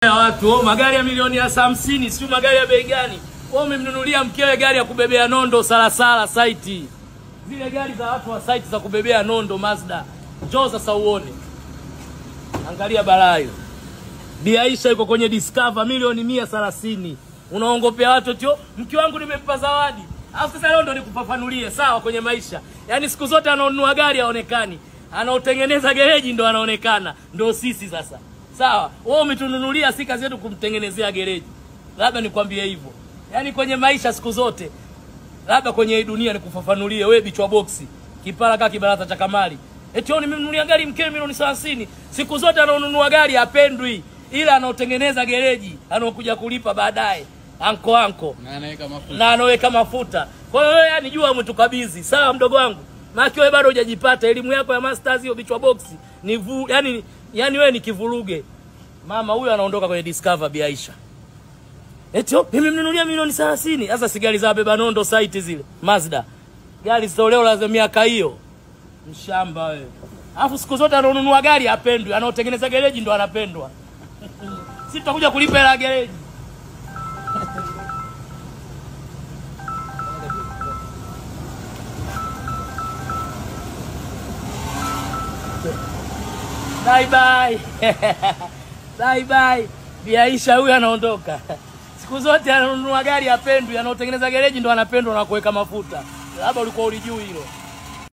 ya watu oh, magari ya milioni ya hamsini sio magari ya bei gani? Wewe umemnunulia mkewe gari ya kubebea nondo salasala saiti, zile gari za watu wa saiti za kubebea nondo Mazda. Njoo sasa uone, angalia balaa hiyo. Bi Aisha yuko kwenye Discover milioni mia thelathini. Unaongopea watu tio, mke wangu nimempa zawadi. Alafu sasa leo ndo nikufafanulie sawa kwenye maisha. Yaani siku zote anaonunua gari haonekani. Anaotengeneza gereji ndo anaonekana. Ndo sisi sasa. Sawa. Wewe umetununulia si kazi yetu kumtengenezea gereji. Labda nikwambie hivyo. Yaani kwenye maisha siku zote labda kwenye hii dunia nikufafanulie wewe bichwa boksi. Kipara kama kibarata cha kamali. Eti wewe nimemnunulia gari mkewe milioni 30. Siku zote anaonunua gari hapendwi ila anaotengeneza gereji anaokuja kulipa baadaye anko anko Na anaweka mafuta. na anaweka mafuta. Kwa hiyo wewe yani jua umetukabidhi. Sawa mdogo wangu. Maana wewe bado hujajipata elimu yako ya masters hiyo bichwa box ni vu, yani yani wewe ni kivuruge. Mama huyu anaondoka kwenye Discover Bi Aisha. Eti oh, nimemnunulia milioni 30. Sasa si gari za beba nondo site zile. Mazda. Gari zitolewa za miaka hiyo. Mshamba wewe. Alafu siku zote anaonunua gari hapendwi, anaotengeneza gereji ndo anapendwa. Sisi tutakuja kulipa hela ya gereji. Bye bye. bye bye. Bi Aisha huyu anaondoka. Siku zote ananunua gari hapendwi, anaotengeneza gereji ndo anapendwa na kuweka mafuta. Labda ulikuwa ulijui hilo.